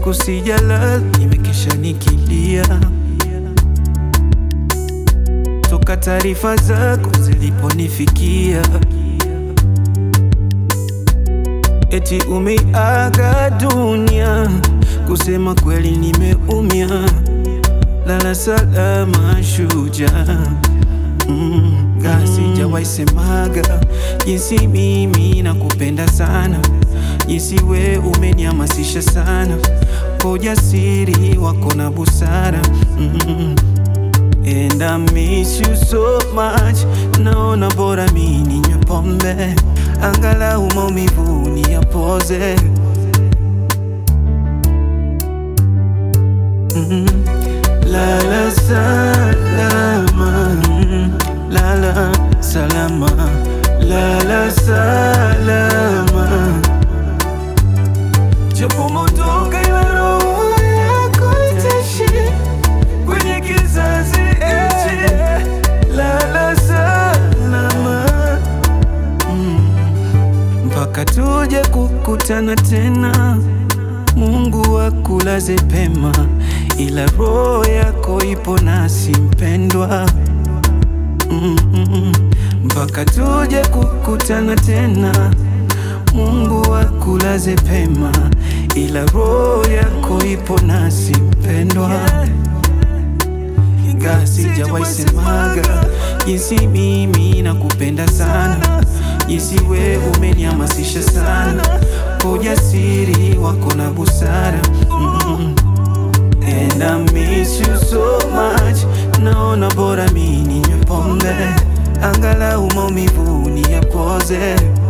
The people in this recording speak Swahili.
usiku sijalala, nimekesha nikilia toka taarifa zako ziliponifikia, eti umeaga dunia. Kusema kweli nimeumia, lala salama shujaa. Mm, sijawahi semaga jinsi mimi nakupenda sana, jinsi we umenihamasisha sana kwa ujasiri wako na busara mm. And I miss you so much, naona bora mi ninywe pombe angalau maumivu niyapoze. Mm. Lala salama, mm. lala salama, lala salama, japo motoka ila roho yako itaishi kwenye kizazi hichi. Lala salama, mm. mpaka tuje kukutana tena. Mungu akulaze pema, ila roho yako ipo nasi mpendwa. Mm, mm, mm. mpaka tuje kukutana tena. Mungu akulaze pema, ila roho yako ipo nasi mpendwa. Ingawa sijawahi semaga jinsi mimi nakupenda sana, jinsi we umenihamasisha sana kwa ujasiri wako na busara mm. And I miss you so much, naona bora mi ninywe pombe angalau maumivu niyapoze.